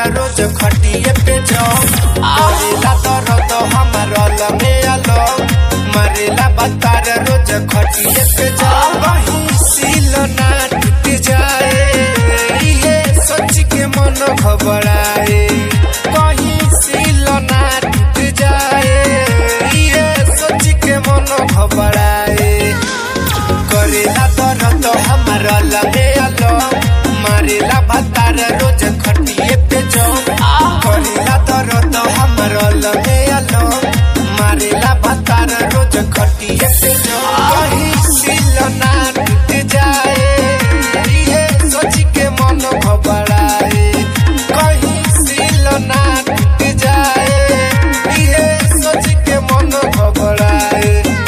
रोज खटिए पे जाओ करेला दर्द हमारा लगे आलो मरेला बतार रोज खटिए पे जाओ वही सील ना टूट जाए ये सोच के मन घबराए कहीं सील ना टूट जाए ये सोच के मन घबराए करेला दर्द हमारा लगे आलो मारेला भतार रोज खटिए पे जाओ करेला दर्द हमारा लगे आलो मारेला भतार रोज खटिए पे जाओ कहीं सिल ना टूट जाए ये सोच के मन घबराए कहीं सिल ना टूट जाए ये सोच के मन घबराए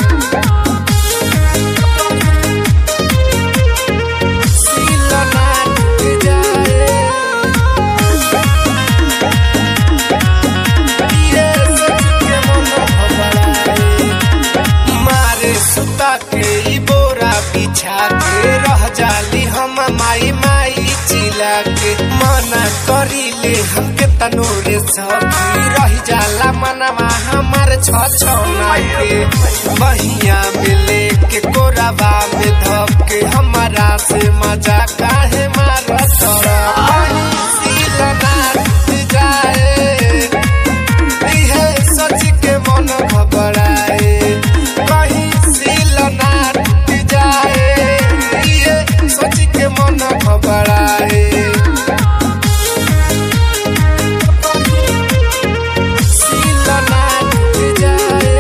सिल ना टूट जाए ये सोच के मन घबराए मारे सुता के ई बोरा बिछा के रह जाली हम माई माई चिला के मना करीले हमके तनोरे सखी रह जाला मनवा हमार छ छौना के बहिया में लेके कोराबा में धप के हमारा से मजा काहे मारत वही सीला ना टूट जाए इहे सोच के मन घबराए कहीं सिल ना टूट जाए इहे सोच के मन घबराए सिल ना टूट जाए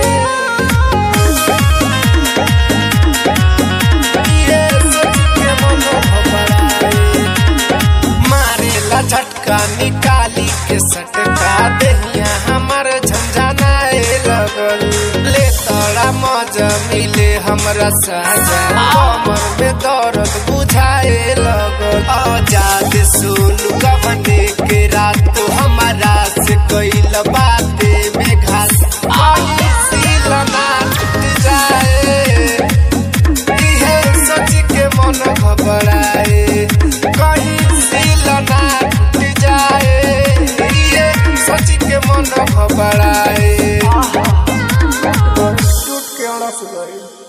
इहे सोच के मन घबराए मारेला झटका निकाली के सटका देहिया हमार झंझनाए लगल ले तोरा मजा मिले हमरा साजा कमर में दर्द बुझाए लगल आजाद सुन गवने के रात हमारा से कैल बाते में घास कहीं सिल ना टूट जाए इहे सोच के मन घबराए कहीं सिल ना टूट जाए इहे सोच के मन घबराए टूट के अड़स गई